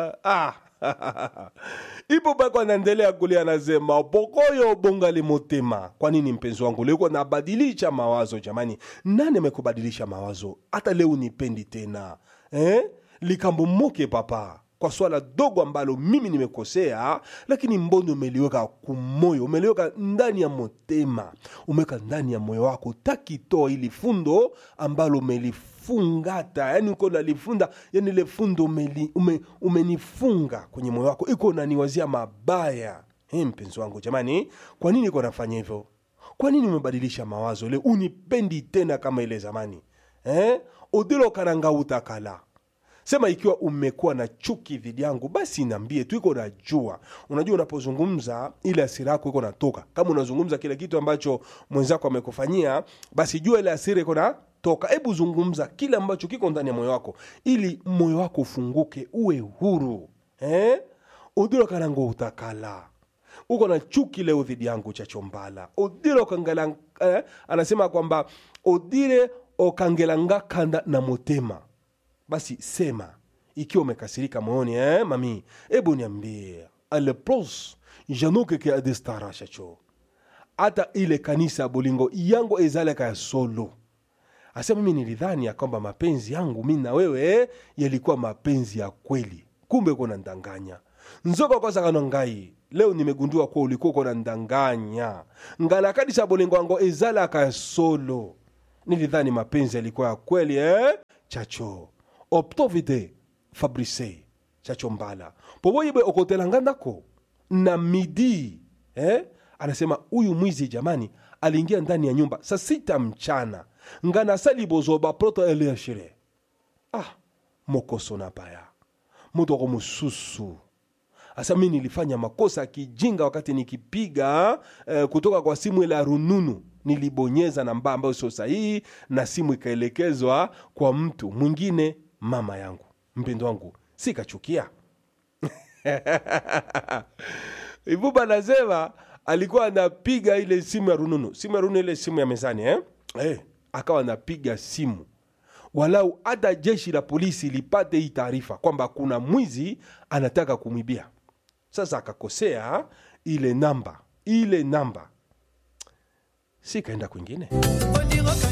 ah. ipo bako anaendelea kulia anasema pokoyo bongali motema kwa nini mpenzi wangu leo nabadilisha mawazo jamani nani amekubadilisha mawazo hata leo nipendi tena eh? likambo moke papa kwa swala dogo ambalo mimi nimekosea lakini mboni umeliweka kumoyo umeliweka ndani ya motema umeweka ndani ya moyo wako takitoa ili fundo ambalo umelifungata yani uko nalifunda yani ile fundo umeli, ume, umenifunga kwenye moyo wako iko naniwazia mabaya hey, mpenzi wangu jamani kwa nini iko nafanya hivyo kwa nini umebadilisha mawazo leo unipendi tena kama ile zamani eh? udilo karanga utakala sema ikiwa umekuwa na chuki dhidi yangu basi niambie tu iko najua unajua unapozungumza ile asira yako iko natoka kama unazungumza kile kitu ambacho mwenzako amekufanyia basi jua ile asira iko natoka hebu zungumza kile ambacho kiko ndani ya moyo wako ili moyo wako ufunguke uwe huru eh? udiro karango utakala uko na chuki leo dhidi yangu chachombala odire okangela eh, anasema kwamba odire okangelanga kanda na motema basi sema ikiwa umekasirika moyoni eh, mami hebu niambie alepros janokeke adestara shacho hata ile kanisa ya bolingo yango ezalaka ya solo asema mimi nilidhani ya kwamba mapenzi yangu mi na wewe eh, yalikuwa mapenzi ya kweli kumbe uko ndanganya nzoka kwasakano ngai leo nimegundua kuwa ulikuwa uko ndanganya ngala kanisa ya bolingo yango ezalaka ya solo nilidhani mapenzi yalikuwa ya kweli eh? chacho optovide fabrice chacho mbala poboyibe okotelanga ndako na midi eh? anasema huyu mwizi jamani aliingia ndani ya nyumba saa sita mchana nganasali bozoba proto eliashire ah mokoso na baya mutoko mususu asa mi nilifanya makosa ya kijinga wakati nikipiga eh, kutoka kwa simu ile ya rununu nilibonyeza namba ambayo sio sahihi na simu ikaelekezwa kwa mtu mwingine mama yangu mpendo wangu sikachukia ivuba nasema alikuwa anapiga ile simu ya rununu simu ya rununu ile simu ya mezani eh? Eh, akawa anapiga simu walau hata jeshi la polisi lipate hii taarifa kwamba kuna mwizi anataka kumwibia sasa akakosea ile namba ile namba sikaenda kwingine